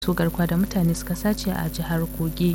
su garkuwa da mutane suka sace a jihar kogi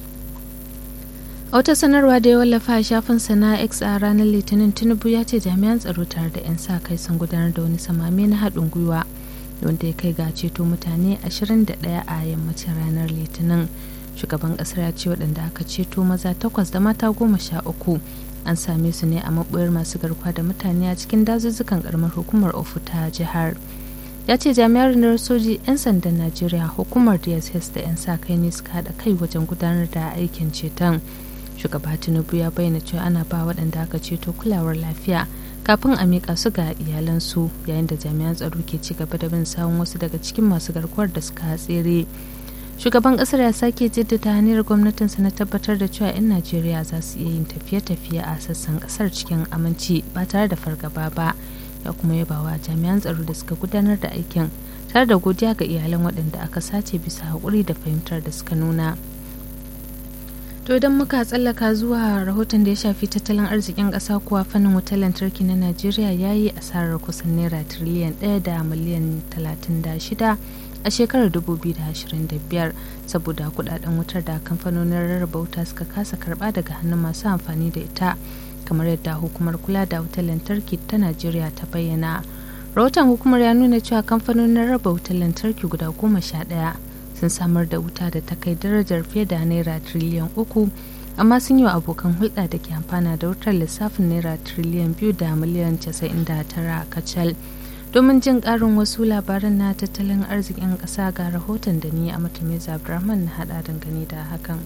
a wata sanarwa da ya wallafa a shafinsa na x a ranar litinin tinubu ya ce jami'an tsaro tare da 'yan sa kai sun gudanar da wani samame na haɗin gwiwa wanda ya kai ga ceto mutane 21 a yammacin ranar litinin shugaban kasar ya ce waɗanda aka ceto maza takwas da mata goma sha uku an same su ne a maɓoyar masu garkuwa da mutane a cikin dazuzzukan karamar hukumar ofu ta jihar ya ce jami'ar rundunar soji 'yan sandan najeriya hukumar dss da 'yan sa kai ne suka haɗa kai wajen gudanar da aikin ceton shugaba tinubu ya bayyana cewa ana ba waɗanda aka ceto kulawar lafiya kafin a miƙa su ga iyalansu yayin da jami'an tsaro ke ci gaba da bin sawun wasu daga cikin masu garkuwar da suka tsere shugaban kasar ya sake jaddada hanyar gwamnatinsa na tabbatar da cewa 'yan najeriya za su iya yin tafiye-tafiye a sassan kasar cikin aminci ba tare da fargaba ba ya kuma yaba wa jami'an tsaro da suka gudanar da aikin tare da godiya ga iyalan waɗanda aka sace bisa haƙuri da fahimtar da suka nuna to idan muka tsallaka zuwa rahoton da ya shafi tattalin arzikin ƙasa kuwa fannin wutar lantarki na najeriya ya yi asarar kusan naira tiriliyan 1 da miliyan 36 a shekarar 2025 saboda kudaden wutar da kamfanonin rarraba wuta suka kasa karba daga hannun masu amfani da ita kamar yadda hukumar kula da wutar lantarki ta najeriya ta bayyana rahoton hukumar ya nuna cewa kamfanonin rarraba wutar lantarki guda goma sha ɗaya sun samar da wuta da ta kai darajar fiye da naira triliyan uku amma sun yi wa abokan hulɗa da ke amfana da wutar lissafin naira triliyan biyu da miliyan casa'in da tara kacal domin jin ƙarin wasu labaran na tattalin arzikin ƙasa ga rahoton da ni a matameza abdulrahman na haɗa dangane da hakan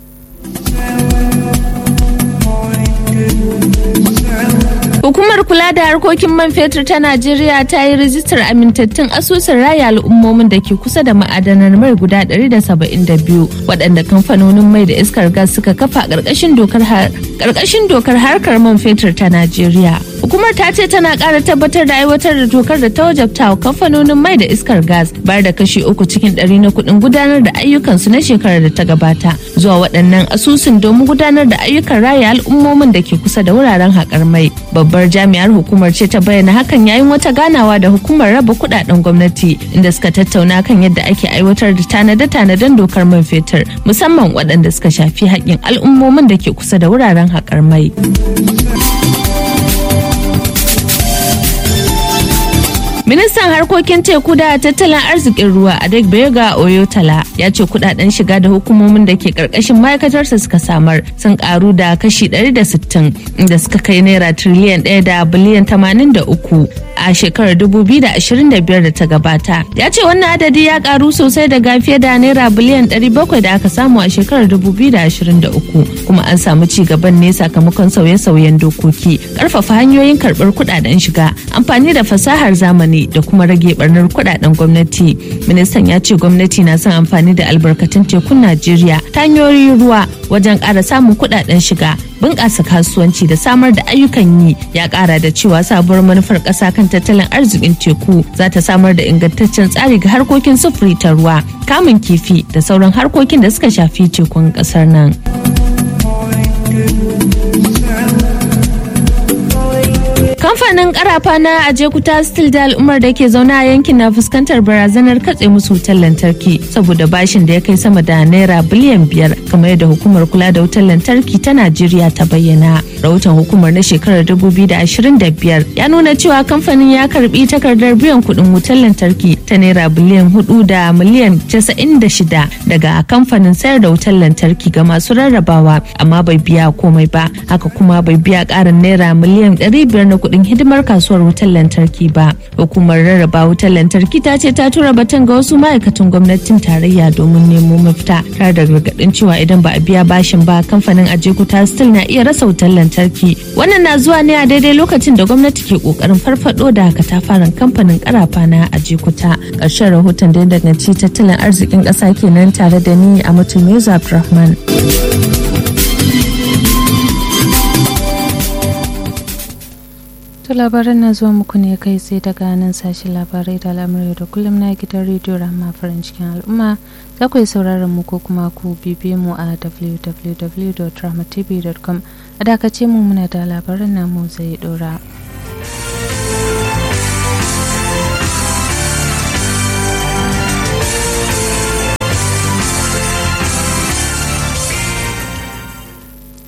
Hukumar kula da harkokin man fetur ta Najeriya ta yi rijistar amintattun asusun raya al'ummomin da ke kusa da ma'adanar mai guda 172 waɗanda kamfanonin mai da iskar gas suka kafa ƙarƙashin dokar harkar man fetur ta Najeriya. Hukumar ta ce tana ƙara tabbatar da aiwatar da dokar da ta wajabta wa kamfanonin mai da iskar gas bayar da kashi uku cikin ɗari na kuɗin gudanar da ayyukansu na shekarar da ta gabata zuwa waɗannan asusun domin gudanar da ayyukan raya al'ummomin da ke kusa da wuraren haƙar mai. Babbar jami'ar hukumar ce ta bayyana hakan yayin wata ganawa da hukumar raba kuɗaɗen gwamnati inda suka tattauna kan yadda ake aiwatar da tanade-tanaden dokar man fetur musamman waɗanda suka shafi haƙƙin al'ummomin da ke kusa da wuraren haƙar mai. Ministan harkokin teku da tattalin arzikin ruwa a Bega Oyotala ya ce kudaden shiga da hukumomin da ke karkashin ma'aikatarsa suka samar sun karu da kashi 160 inda suka kai naira triliyan 1 da biliyan 83 a shekarar 2025 da ta gabata. Ya ce wannan adadi ya karu sosai daga fiye da naira biliyan 700 da aka samu a shekarar 2023 kuma an samu ci gaban ne sakamakon sauye-sauyen dokoki, karfafa hanyoyin karbar kudaden shiga, amfani da fasahar zamani da kuma rage barnar kudaden gwamnati. Ministan ya ce gwamnati na son amfani da albarkatun tekun Najeriya ta hanyoyin ruwa wajen ƙara samun kudaden shiga, bunƙasa kasuwanci da samar da ayyukan yi ya ƙara da cewa sabuwar manufar ƙasa kan tattalin arzikin teku za ta samar da ingantaccen tsari ga harkokin sufuri ta ruwa, kamun kifi da sauran harkokin da suka shafi tekun ƙasar nan. kamfanin karafa na ajekuta steel da al'ummar da ke zaune a yankin na fuskantar barazanar katse musu wutar lantarki saboda bashin da ya kai sama da naira biliyan biyar kamar yadda hukumar kula da wutar lantarki ta najeriya ta bayyana rahoton hukumar na shekarar 2025 ya nuna cewa kamfanin ya karbi takardar biyan kuɗin wutar lantarki ta naira biliyan hudu da miliyan casa'in da shida daga kamfanin sayar da wutar lantarki ga masu rarrabawa amma bai biya komai ba haka kuma bai biya ƙarin naira miliyan ɗari biyar na kuɗin hidimar kasuwar wutar lantarki ba hukumar rarraba wutar lantarki ta ce ta tura batun ga wasu ma'aikatan gwamnatin tarayya domin nemo mafita tare da gargaɗin cewa idan ba a biya bashin ba kamfanin ajekuta steel na iya rasa wutar lantarki wannan na zuwa ne a daidai lokacin da gwamnati ke kokarin farfado da katafaren kamfanin karafa na ajekuta ƙarshen rahoton da ya danganci tattalin arzikin ƙasa kenan tare da ni a mutum abdulrahman To labaran na zuwa muku ne kai sai daga nan sashen labarai da al'amuran da kullum na gidan rediyo rahama farin cikin al'umma za ku yi sauraron mu ko kuma ku bibe mu a www.rahmatv.com a dakace mu muna da labaran namu zai dora.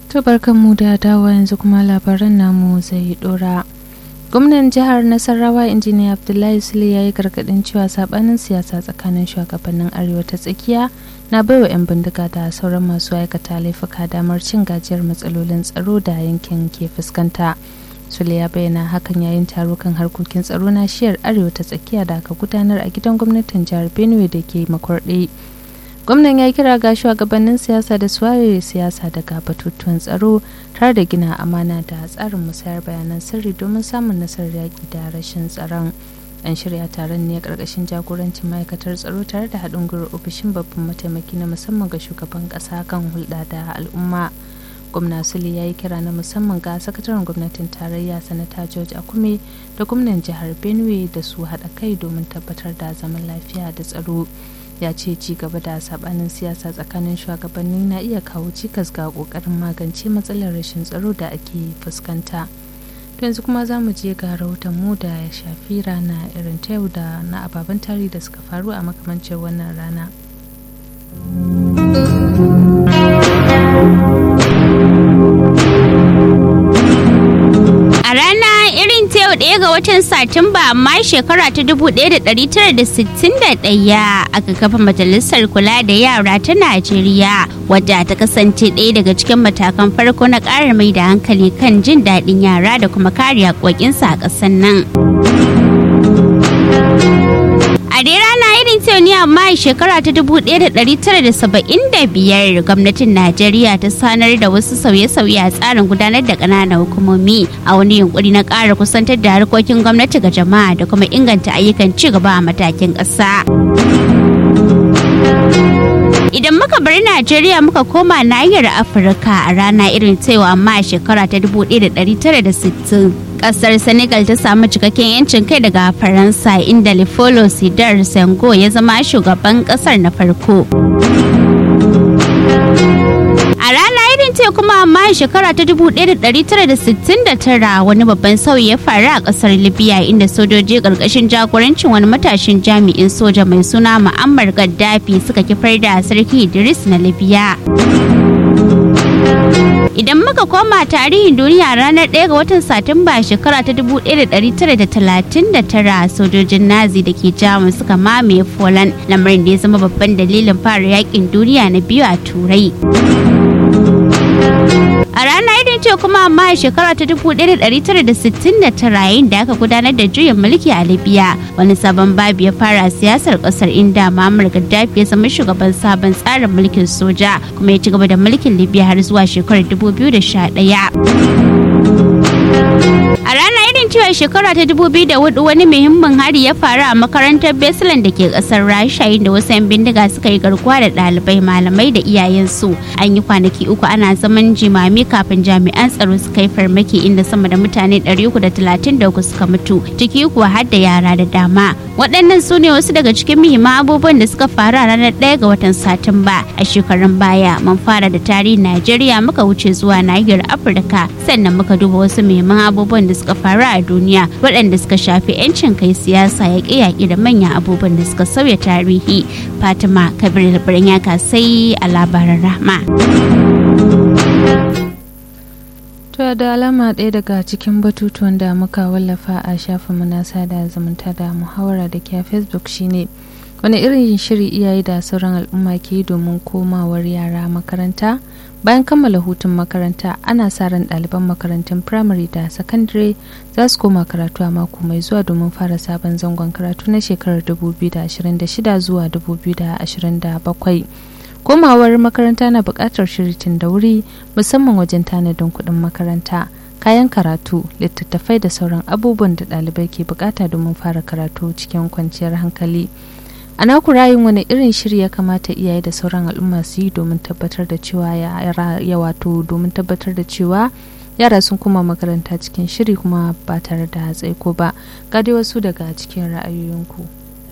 To mu da dawa yanzu kuma labaran namu zai dora. Gwamnan jihar Nasarawa injiniya Abdullahi Sule ya yi gargadin cewa sabanin siyasa tsakanin shugabannin Arewa ta tsakiya na baiwa 'yan bindiga da sauran masu aikata laifuka damar cin gajiyar matsalolin tsaro da yankin ke fuskanta. Sule ya bayyana hakan yayin taro kan harkokin tsaro na shiyar Arewa ta tsakiya da aka gudanar a gidan gwamnatin jihar Benue da ke makwarɗe. gwamnan ya kira ga shugabannin siyasa da suwaye siyasa daga batutuwan tsaro tare da gina amana da tsarin musayar bayanan sirri domin samun nasarar yaƙi da rashin tsaron an shirya taron ne ƙarƙashin jagorancin ma'aikatar tsaro tare da haɗin gwiwar ofishin babban mataimaki na musamman ga shugaban ƙasa kan hulɗa da al'umma gwamna sule ya yi kira na musamman ga sakataren gwamnatin tarayya sanata george akume da gwamnan jihar benue da su haɗa kai domin tabbatar da zaman lafiya da tsaro ya ce ci gaba da sabanin siyasa tsakanin shugabanni na iya kawo cikas ga kokarin magance matsalar rashin tsaro da ake fuskanta to yanzu kuma za mu je ga rahoton mu da ya shafi rana irin ta yau da na ababen tarihi da suka faru a makamancin wannan rana A rana irin ta yau ɗaya ga watan Satumba amma shekara ta 1961 aka kafa Majalisar Kula da Yara ta Najeriya wadda ta kasance ɗaya daga cikin matakan farko na ƙara mai da hankali kan jin daɗin yara da kuma kare haƙoƙinsa a ƙasar nan. A dai rana irin ta ne amma a shekara ta 1975 gwamnatin Najeriya ta sanar da wasu sauye-sauye a tsarin gudanar da ƙananan hukumomi a wani yunkuri na ƙara kusantar da harkokin gwamnati ga jama'a da kuma inganta ayyukan ci gaba a matakin ƙasa. Idan muka bar Najeriya muka koma nahiyar Afirka a rana irin cewa amma a shekara ta 1960 kasar Senegal ta samu cikakken yancin kai daga Faransa inda Lefolo Sidar Senghor ya zama shugaban kasar na farko. A rana irin ce kuma amma a shekara ta 1969 wani babban sauyi ya faru a kasar Libya inda sojoji ƙarƙashin jagorancin wani matashin jami'in soja mai suna Muammar Gaddafi suka kifar da sarki Idris na Libya. Idan muka koma tarihin duniya ranar 1 ga watan Satumba shekara ta 1939 sojojin Nazi da ke Jamus suka mamaye Poland lamarin da ya zama babban dalilin fara yakin duniya na biyu a Turai. A rana irin ce kuma amma a shekara ta 1969 yayin da aka gudanar da juyin mulki a Libya wani sabon babu ya fara siyasar kasar inda Muammar Gaddafi ya zama shugaban sabon tsarin mulkin soja kuma ya ci gaba da mulkin Libya har zuwa shekarar 2011. A rana irin cewa shekara ta 2004 wani muhimmin hari ya faru a makarantar Beslan da ke kasar Rasha inda wasu 'yan bindiga suka yi garkuwa da ɗalibai malamai da iyayensu. An yi kwanaki uku ana zaman jimami kafin jami'an tsaro su kai farmaki inda sama da mutane 333 suka mutu ciki kuwa har da yara da dama. Waɗannan su ne wasu daga cikin muhimman abubuwan da suka faru a ranar 1 ga watan Satumba a shekarun baya. Mun fara da tarihin Najeriya muka wuce zuwa nahiyar Afirka sannan muka duba wasu muhimman abubuwan da suka faru a duniya waɗanda suka shafi 'yancin kai siyasa yaƙe-yaƙe da manyan abubuwan da suka sauya tarihi fatima kabir labarin ya kasai a labaran rahma To da alama ɗaya daga cikin batutuwan da muka wallafa a shafin na sada zumunta da muhawara da ke a facebook shine wani irin shiri iyaye da sauran al'umma ke domin komawar yara makaranta bayan kammala hutun makaranta ana sa ran ɗaliban makarantun firamare da sakandare za su koma karatu a mako mai zuwa domin fara sabon zangon karatu na shekarar 2026 zuwa 2027 komawar makaranta na buƙatar shiri tun da wuri musamman wajen tanadin kuɗin makaranta kayan karatu littattafai da sauran abubuwan da ɗalibai ke bukata domin fara karatu cikin kwanciyar hankali a naku rayun wani irin shiri ya kamata iyaye da sauran al'umma su yi domin tabbatar da cewa ya wato domin tabbatar da cewa yara sun kuma makaranta cikin shiri kuma ba tare da tsaiko ba ga dai wasu daga cikin ra'ayoyinku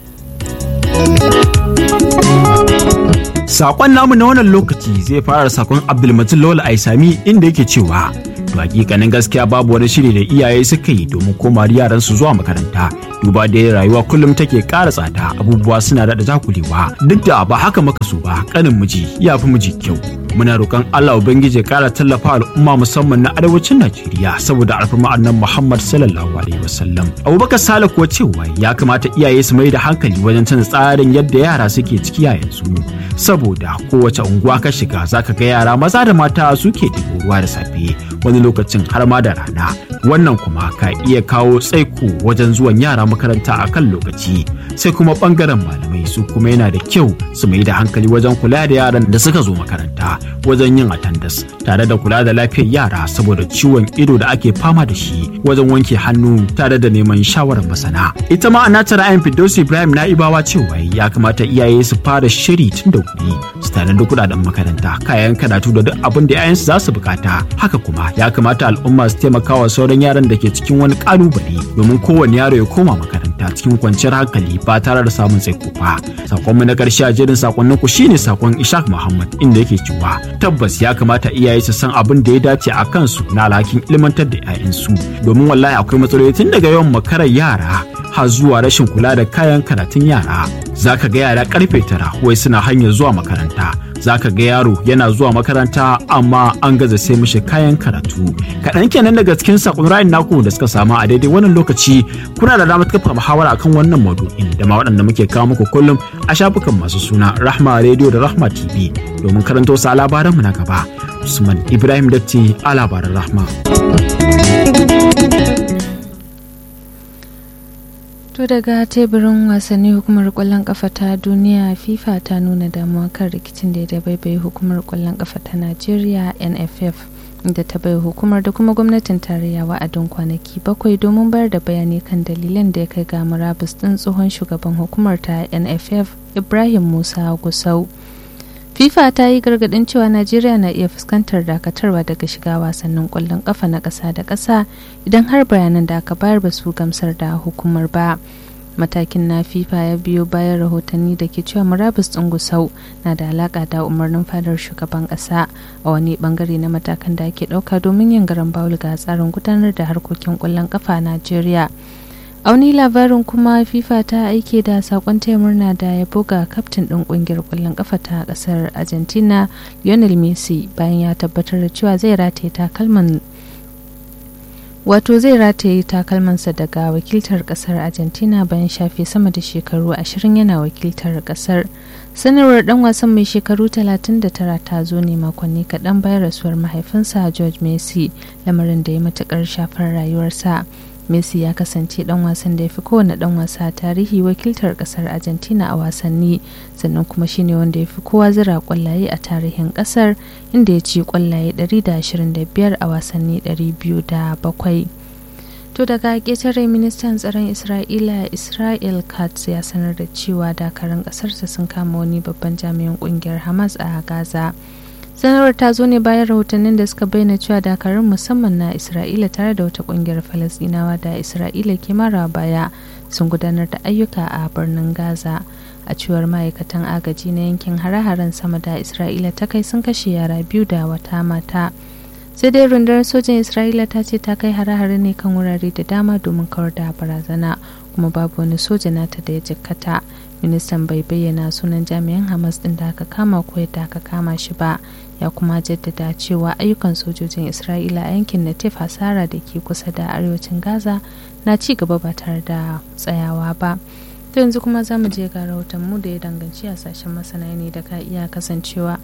Sakon namu na wannan lokaci zai fara sakon Abdulmatin Lola Aisami inda yake cewa to hakikanin gaskiya babu wani shiri da iyaye suka yi domin koma yaran su zuwa makaranta duba da rayuwa kullum take ƙara tsada abubuwa suna da zakulewa duk da ba haka maka so ba kanin miji ya fi miji kyau muna roƙon Allah ubangiji ya ƙara tallafa al'umma musamman na arewacin Najeriya saboda alfarma annan Muhammad sallallahu alaihi wasallam Abubakar Sale kuwa cewa ya kamata iyaye su mai da hankali wajen canza tsarin yadda yara suke ciki a yanzu saboda kowace unguwa ka shiga zaka ga yara maza da mata suke ɗibo ruwa da safe wani lokacin har ma da rana wannan kuma ka iya kawo tsaiko wajen zuwan yara makaranta a kan lokaci sai kuma bangaren malamai su kuma yana da kyau su mai da hankali wajen kula da yaran da suka zo makaranta wajen yin atandas tare da kula da lafiyar yara saboda ciwon ido da ake fama da shi wajen wanke hannu tare da neman shawarar masana ita ma ana tara ayin firdausi ibrahim na ibawa cewa ya kamata iyaye su fara shiri tun da wuri su tare da kudaden makaranta kayan karatu da duk abin da 'ya'yansu za su bukata haka kuma ya kamata al'umma su taimaka wa sauran yaran da ke cikin wani kalubale domin kowane yaro ya koma makaranta cikin kwanciyar hankali ba tare da samun tsaiko ba sakonmu na karshe a jerin sakonnin ku shine sakon ishaq muhammad inda yake cewa tabbas ya kamata iyaye su san abin da ya dace a kansu na alhakin ilmantar da 'ya'yansu domin wallahi akwai matsaloli tun daga yawan makarar yara har zuwa rashin kula da kayan karatun yara zaka ga yara karfe tara wai suna hanyar zuwa makaranta zaka ga yaro yana zuwa makaranta amma an gaza sai mishi kayan karatu kaɗan kenan daga cikin sakon ra'ayin naku da suka samu a daidai wannan lokaci kuna da damar kafa muhawara akan wannan maudu'in da ma waɗanda muke kawo muku kullum a shafukan masu suna rahma radio da rahma tv domin karanto sa labaran mu na gaba usman ibrahim datti a labaran rahma To daga teburin wasanni hukumar kwallon kafa ta duniya FIFA ta nuna damuwa kan rikicin da ya dabaibaye hukumar kwallon kafa ta Najeriya NFF da ta bai hukumar da kuma gwamnatin tarayya wa'adin kwanaki bakwai domin bayar da bayani kan dalilan da ya kai ga murabus ɗin tsohon shugaban hukumar ta NFF Ibrahim Musa Gusau. FIFA ta yi gargadin cewa Najeriya na iya fuskantar dakatarwa daga shiga wasannin kwallon kafa na ƙasa da ƙasa idan har bayanan da aka bayar ba su gamsar da hukumar ba. Matakin na FIFA ya biyo bayan rahotanni da ke cewa murabus ɗin gusau na da alaƙa da umarnin fadar shugaban ƙasa a wani bangare na matakan da ake ɗauka domin yin garan bawul ga tsarin gudanar da harkokin kwallon kafa a Najeriya. a wani labarin kuma fifa ta aike da sakon taya murna da ya buga kaftin ɗin ƙungiyar ƙwallon ƙafa ta ƙasar argentina lionel messi bayan ya tabbatar da cewa zai rataye takalman wato zai rataye takalmansa daga wakiltar ƙasar argentina bayan shafe sama da shekaru ashirin yana wakiltar ƙasar sanarwar dan wasan mai shekaru 39 ta zo ne makonni kaɗan bayan rasuwar mahaifinsa george messi lamarin da ya matuƙar shafar rayuwarsa Messi ya kasance dan wasan da ya fi kowane dan wasa tarihi wakiltar kasar Argentina a wasanni sannan kuma shine wanda ya fi kowa zira kwallaye a tarihin kasar inda ya ci kwallaye 125 a wasanni 207. To daga ƙetare ministan tsaron Isra'ila Israel Katz ya sanar da cewa dakarun ƙasarsa sun kama wani babban jami'in ƙungiyar Hamas a Gaza. sanarwar ta zo ne bayan rahotannin da suka bayyana cewa dakarun musamman na isra'ila tare da wata kungiyar falasdinawa da isra'ila ke mara baya sun gudanar da ayyuka a birnin gaza a cewar ma'aikatan agaji na yankin hare-haren sama da isra'ila ta kai sun kashe yara biyu da wata mata sai dai rundunar sojin isra'ila ta ce ta kai hare-hare ne kan wurare da dama domin kawar da barazana kuma babu wani soja nata da ya jikkata ministan bai bayyana sunan jami'an hamas din da aka kama ko yadda aka kama shi ba ya kuma jaddada cewa ayyukan sojojin isra'ila a yankin natif hasara da ke kusa da arewacin gaza na ci gaba ba tare da tsayawa ba to yanzu kuma za mu je ga rahoton mu da ya danganci a sashen masana ne da ka iya kasancewa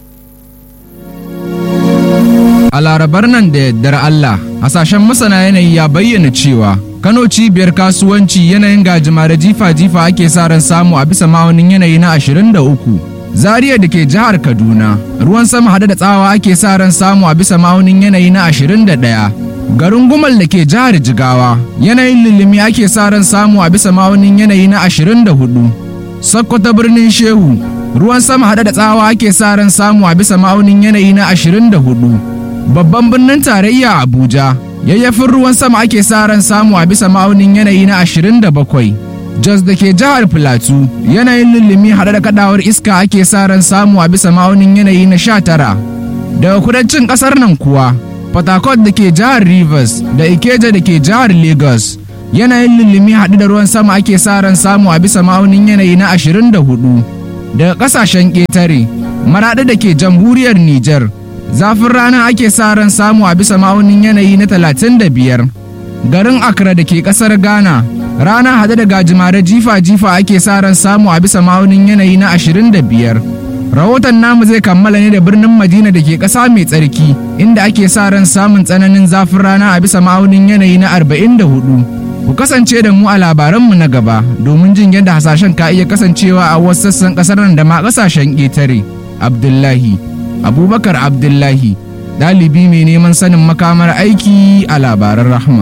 a larabar nan da yardar allah hasashen masana yanayi ya bayyana cewa Kano cibiyar kasuwanci yanayin gajimare jifa-jifa ake sa ran samu a bisa ma'aunin yanayi na 23. Zaria da ke jihar Kaduna, ruwan sama hade da tsawa ake sa ran samu a bisa ma'aunin yanayi na 21. Garin Gumal da ke jihar Jigawa, yanayin lulumi ake sa ran samu a bisa ma'aunin yanayi na 24. Sokoto birnin Shehu, ruwan sama hade da tsawa ake sa ran samu a bisa ma'aunin yanayi na 24. Babban birnin tarayya Abuja, yayyafin ruwan sama ake sa ran samu a bisa ma'aunin yanayi na 27 jos da ke jihar filatu yanayin lullumi haɗe da kadawar iska ake sa ran samu a bisa ma'aunin yanayi na 19 daga kudancin ƙasar nan kuwa Port da ke jihar rivers da ikeja da ke jihar lagos yanayin lullumi haɗe da ruwan sama ake sa ran samu a bisa ma'aunin yanayi na 24 daga ƙasashen ƙetare maraɗi da ke jamhuriyar Nijar. Zafin rana ake sa ran samu a bisa ma'aunin yanayi na 35. Garin Accra da ke ƙasar Ghana, rana hade da gajimare jifa-jifa ake sa ran samu a bisa ma'aunin yanayi na 25. Rahoton namu zai kammala ne da birnin Madina da ke ƙasa mai tsarki, inda ake sa ran samun tsananin zafin rana a bisa ma'aunin yanayi na 44. Ku kasance da mu a labaranmu na gaba domin jin yadda hasashen ka iya kasancewa a wasu sassan ƙasar nan da ma ƙasashen ƙetare. Abdullahi, Abubakar Abdullahi, ɗalibi mai neman sanin makamar aiki a labaran rahma.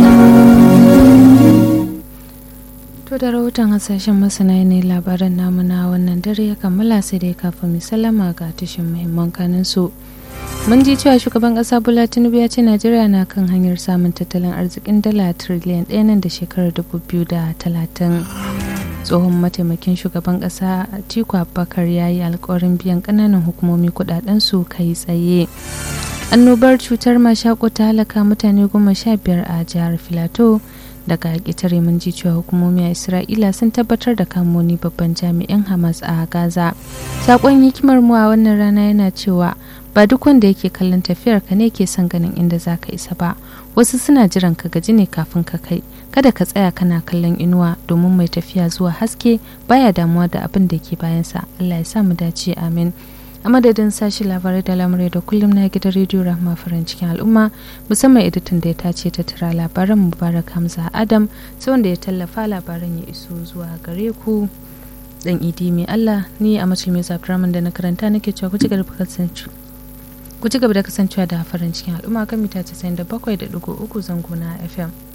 To da rahoton hasashen masana ne labaran namu na wannan dare ya kammala sai dai kafin mu sallama ga tashin muhimman kanin su. Mun ji cewa shugaban kasa Bola Tinubu ya ce Najeriya na kan hanyar samun tattalin arzikin dala tiriliyan ɗaya nan da shekarar dubu biyu da talatin. Tsohon mataimakin shugaban kasa Atiku Abubakar ya yi alkawarin biyan ƙananan hukumomi kuɗaɗen su kai tsaye. Annobar cutar mashako ta halaka mutane goma sha biyar a jihar Filato. daga ƙetare mun ji cewa hukumomi a isra'ila sun tabbatar da kamoni babban jami'in hamas a gaza saƙon hikimar mu a wannan rana yana cewa ba duk wanda yake kallon tafiyar ka ne ke son ganin inda za ka isa ba wasu suna jiran ka gaji ne kafin ka kai kada ka tsaya kana kallon inuwa domin mai tafiya zuwa haske baya damuwa da abin da ke bayansa allah ya sa mu dace amin a madadin sashi labarai da lamurai da kullum na gidan rediyo rahma farin cikin al'umma musamman editin da ya tace ta tara labaran mubarak hamza adam sai wanda ya tallafa labaran ya iso zuwa gare ku dan idi mai allah ni a musulmi zafiraman da na karanta nake cewa ku ci gaba da kasancewa da farin cikin al'umma kan mita 97.3 zango na fm